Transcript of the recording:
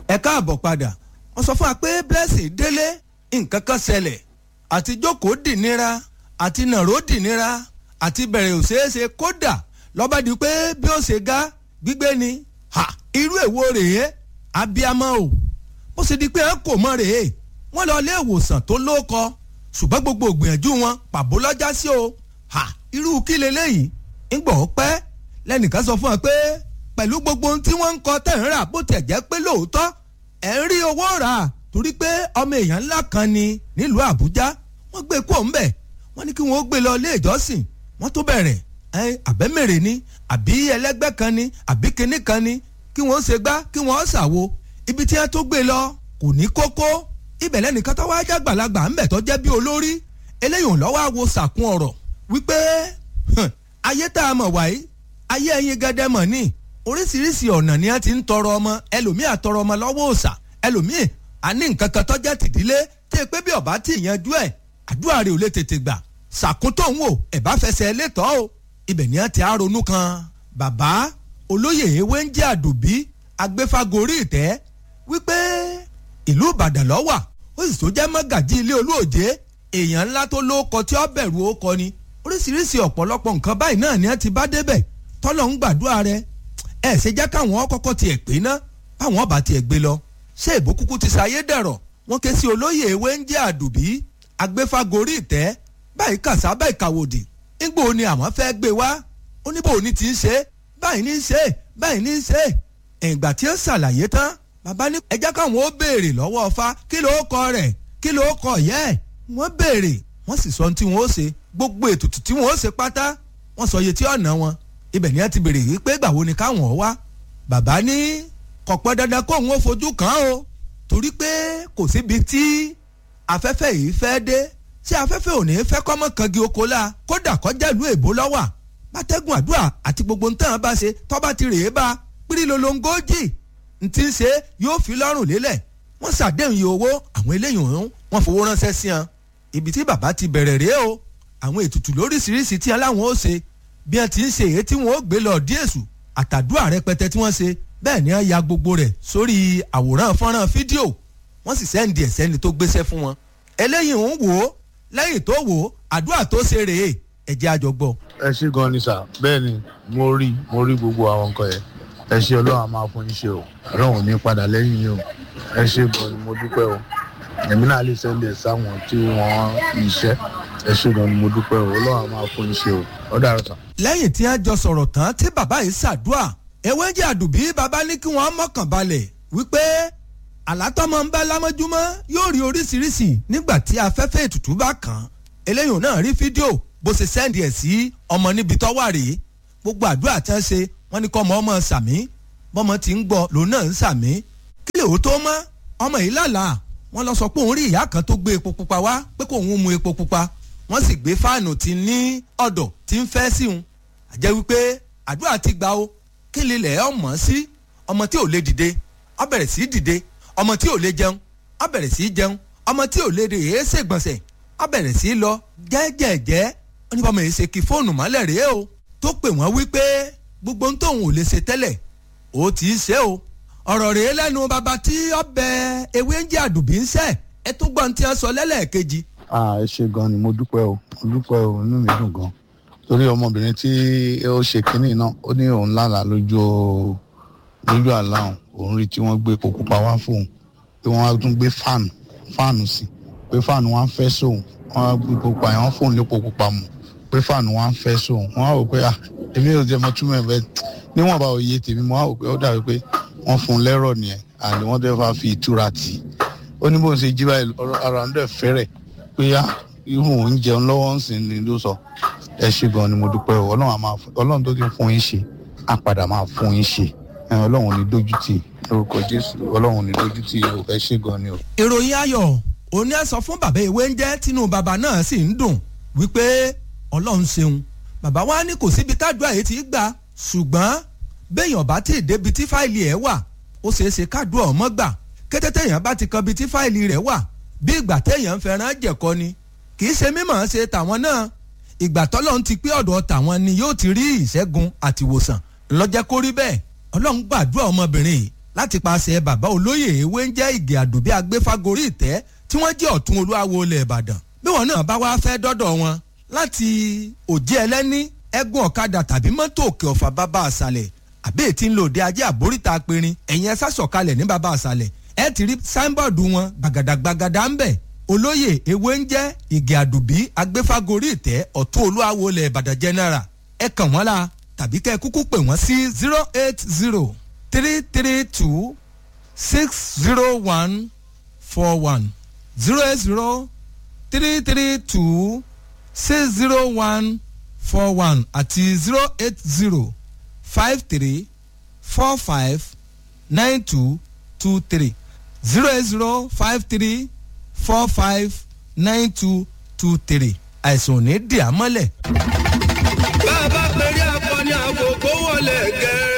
ẹ káàbọ̀ padà wọ́n sọ fún wa pé blessing délé nǹkan kan ṣẹlẹ̀ àti jókòó dìnira àti nàró dìnira àti bẹ̀rẹ̀ òṣèṣe kódà lọ́ba di pé bí ó ṣe ga gbígbé ni ha irú èwo rèé abiyamọ o bó ṣe di pé ẹ kò mọ rèé wọ́n lọ ilé ìwòsàn tó lóko ṣùgbọ́n gbogbo ògbìyànjú wọn pàbó lọ́jà sí o ha irú kí leléyìí ńgbọ̀ pẹ́ lẹ́nìkan sọ fún wa pé pẹ̀lú gbogbo ohun tí wọ́n ń kọ tẹ̀ ń rà bó tẹ̀ jẹ́ pé lóòótọ́ ẹ̀ ń rí owó rà torí pé ọmọ èèyàn ńlá kan ni nílùú àbújá wọ́n gbé kó ńbẹ̀ wọ́n ní kí wọ́n gbé lọ ilé ìjọsìn wọ́n tó bẹ̀rẹ̀ ẹ àbẹ́mẹ̀rẹ̀ ni àbí ẹlẹ́gbẹ́ kan ni àbí kinní kan ni kí wọ́n ṣe gbá kí wọ́n ṣàwo ibi tí wọ́n tó gbé lọ kò ní kókó ibẹ̀ lẹ́nìkan tó wáá jágbàlagbà ńbẹ̀ tó jẹ́ bí olórí eléyìí ò lọ́wọ́ àwo sàkún ọ̀rọ̀ wípé ayé tá a mọ̀ wáyé ayé ẹyin gẹ́dẹ́ mọ̀ ní oríṣiríṣi ọ̀nà ni a ti ń tọrọ ọmọ ẹlòmíì àtọrọ ọmọ lọ́wọ́ òòṣà ẹlòmíì àní nǹkan kan tọ́jà tìdílé tí e pé bí ọba tí ìyanjú ẹ̀ àdúrà rẹ̀ ò lè tètè gbà ṣàkóńtò ń wò ẹ̀ bá fẹsẹ̀ létọ́ o ibẹ̀ ni a ti á ronú kan bàbá olóyè ewé ń jẹ́ àdùbí agbéfagórí ìtẹ́ wípé ìlú ìbàdàn lọ́wà ó sì tó jẹ́ mọ́gàjí ilé olóòjé èèyàn ńlá tó lóko tí ó bẹ̀rù ó kọ ni oríṣiríṣi ọ̀pọ̀lọpọ̀ nǹkan báyìí náà ni a ti bá débẹ̀ tọ́lọ̀ ń gbàdúrà rẹ ẹ ṣe jẹ́ káwọn kọ́kọ́ tiẹ̀ pé ná báwọn ọba tiẹ̀ gbé lọ ṣé ìbò kúkú ti ṣayé dẹ̀rọ̀ wọ́n ké sí olóyè ewé ń jẹ́ àdùbí agbéfagórí ìtẹ́ báyìí kàṣá báyìí kàwòdì nígbò ni àwọn fẹ́ gbé wá oníbò ní ti ń ṣe báyìí ní í ṣe báyìí ní í ṣe ìgbà tí ó ṣàlàyé tán bàbá ní ẹ jẹ́ káwọn ó béèrè lọ́wọ́ ọfá kí ló kọ rẹ̀ kí ló kọ yẹ́ ẹ̀ wọ́n béèrè wọ́n sì sọ ohun tí wọ́n ó ṣe gbogbo ètùtù tí wọ́n ó ṣe pátá wọ́n sọ iye tí ọ̀nà wọn ibẹ̀ ni wọ́n ti béèrè wípé ìgbà wo ni káwọn wá bàbá ní kò pẹ́ dandan kó òun ó fojú kàn án o torí pé kò síbi tí afẹ́fẹ́ yìí fẹ́ dé ṣé afẹ́fẹ́ ò ní fẹ́ kọ́mọ́ kangi oko la kódà kọjá ìlú èbó lọ́wà bátẹ́gùn àdúrà àti gbogbo ntàn bá ṣe tọ́ba ti rèé bá pírí lolongójì ntí ń ṣe yóò fi lọ́rùn lélẹ̀ wọ́n ṣàdéhùn iye owó àwọn eléyìí ọ̀hún wọ́n fowó ránṣẹ́ sí wọn ibi tí bàbá ti bẹ̀rẹ̀ rèé o àwọn ètùtù lóríṣiríṣi tí aláwọn ó ṣe bí wọ́n ti ń ṣe èyí tí wọ́n ó gbé lọ díèṣù àtàdúrà rẹpẹtẹ tí wọ́n ṣe bẹ́ẹ̀ ni wọ́n ya gbogbo rẹ̀ sórí àwòrán fọ́nrán fídíò wọ́n sì sẹ́ǹdì ẹ̀ sẹ́ni tó gbéṣẹ́ fún wọn eléyìí ń wò ó lẹ́yìn tó wò ó àdúrà tó ṣe rèé ẹ̀jẹ̀ àjọgbọ́. ẹ ṣe gan ni sà bẹ́ẹ̀ ni mo rí mo rí gbogbo àwọn nǹkan yẹn ẹ ṣe ọlọ́run a máa fún yín ṣe o ọlọ́run ò ní padà lẹ́yìn yín o ẹ ṣe gan ni mo dúpẹ́ o èmi náà lè sẹ́ndẹ̀ sáwọn tí wọ́n iṣẹ́ ẹ ṣe gan ni mo dúpẹ́ o ọlọ́run a máa fún yín ṣe o ọ̀dàrọ̀ sà. lẹ́yìn tí wọ́n jọ sọ̀rọ̀ tán tí bàbá yìí ṣàdúrà ewé jẹ́ àdùbí bàbá ní kí wọ́n mọ̀kàn balẹ̀ wípé àlátọ́mọ ń bá lámọ́júmọ́ yóò rí oríṣiríṣi nígbà tí afẹ́fẹ́ ètùtù bá kàn án eléyìí náà rí fídíò bó ṣe sẹ́ndì ẹ̀ sí ọmọ níbi tó wà rèé gbogbo àdúrà tí wọ́n ṣe wọ́n ní kọ́ ọmọ ọmọ sàmí bọ́mọ ti ń gbọ́ lòun náà ń sàmí kí lè ó tó mọ́ ọmọ yìí lálàá wọ́n lọ sọ pé òun rí ìyá kan tó gbé epo pupa wá pé kó òun mu epo pupa wọ́n sì gbé fáànù tí ní ọ̀dọ̀ tí ń fẹ́ sí òun àjẹ́ wípé àdúrà ti gbà ó kí lè lẹ̀ ọmọ sí ọmọ tí ò lè dìde ó bẹ̀rẹ̀ sí dìde ọmọ tí ò lè jẹun ó bẹ̀rẹ̀ sí jẹun ọmọ tí ò lè rè é ṣègbọ̀nsẹ̀ ó bẹ̀rẹ̀ sí lọ jẹ́jẹ̀jẹ́ ó ní bọ́mọ yìí ṣe kí fóònù mọ́lẹ̀ rèé o tó pè wọ́n wípé gbogbo ohun tóun ò lè ṣe tẹ́lẹ̀ ó ti í ṣe o ọ̀rọ̀ rèé lẹ́nu bàbá tí ọbẹ̀ ewé ń jẹ́ àdùbí ń ṣẹ́ ẹ tún gbọ́n tí wọ́n sọ lẹ́lẹ́ẹ̀kejì. ẹ ṣe gan ni mo dúpẹ́ o mo dúpẹ́ o inú mi dùn gan torí ọmọbìnrin tí ó ṣe kínní náà ó ní òun lálàá lójú lójú àlá òun rí tí wọ́n gbé epo pupa wá fóun pé wọ́n á tún gbé fáànù fáànù sí pé fáànù wọn á fẹ́ sóun wọ́n á gbé epo pupa yẹn wọ́n fóun lépo pupa mu pé fáànù wọn á fẹ́ sóun wọ́n á wò pé ah èmi ò jẹ́ mọ́ túmọ̀ ẹ̀ bẹ́ẹ̀ níwọ̀nba òye tèmi mo á wò pé ó dàbí pé wọ́n fún un lẹ́rọ̀ nìyẹn àní wọ́n dẹ́ fà fi ìtura tì í ó ní bóun ṣe jí báyìí ara ń dẹ̀ fẹ́rẹ̀ pé á irú òun jẹun lọ́wọ́ ń sìn ní ló sọ ẹ ṣe gan ni mo dúpẹ́ o ọlọ́run tó ti fún yín ṣe á padà máa fún yín ṣe ọlọ́run ní dójú tì lórúkọ jésù ọlọ́run ní dójú tì o ẹ ṣe gan ni o. ìròyìn ayọ̀ òní ẹ sọ fún bàbá ìwé ń jẹ́ tínú bàbá náà sì ń dùn wípé ọlọ́run ṣeun bàbá wa ní kò síbi tádùá yìí ti gbà ṣùgbọ́n béèyàn bá ti débi tí fáìlì ẹ̀ wà ó ṣeé ṣe kádùá ọmọ gbà kété téèyàn bá ti kan bi tí fáìlì rẹ̀ wà bí ìgbà téèyàn ń fẹ́ràn jẹ̀kọ ni kì í ṣe mímọ̀ ṣe tàwọn náà ìgbà tọ́lọ́run ti pé ọ̀dọ̀ tàwọn ni yóò ti rí ìṣẹ́gun àtìwòsàn lọ́jẹ́ kó rí bẹ́ẹ̀ ọlọ́run gbàdúrà ọmọbìnrin yìí láti paṣẹ bàbá olóyè ewé ń jẹ́ ìgè àdùbí agbéfágorí ìtẹ́ tí wọ́n jẹ́ ọ̀tún olúwawo ilẹ̀ ìbàdàn bí wọn náà bá wá fẹ́ dọ́dọ̀ wọn láti òjì ẹlẹ́ní ẹ̀gùn ọ̀kadà tàbí mọ́tò òkè ọ̀fà bàbá àṣàlẹ̀ àbí ètí ń lò dé ajé àbóríta apẹ̀rin ẹ̀yìn ẹ̀sà sọ̀kalẹ̀ ní bàbá àṣàlẹ̀ ẹ̀ ti rí sáínbọ̀dù wọn gbàgàdàgbàgàdà ń bẹ̀ olóyè ewé ń jẹ́ ìgè àdùbí agbéfágorí ìtẹ́ ọ̀tún olúwawo ilẹ̀ ìbàdàn general ẹ kàn wọ́n la tàbí kẹ́ ẹ kúkú pè wọ́n sí zero eight zero three three two six zero one four one zero eight zero three three two six zero one four one àti zero eight zero five three four five nine two two three zero eight zero five three four five nine two two three àìsàn ò ní dì á mọ́lẹ̀. bá a bá pèrè akọni àkókò wọlé gẹ́.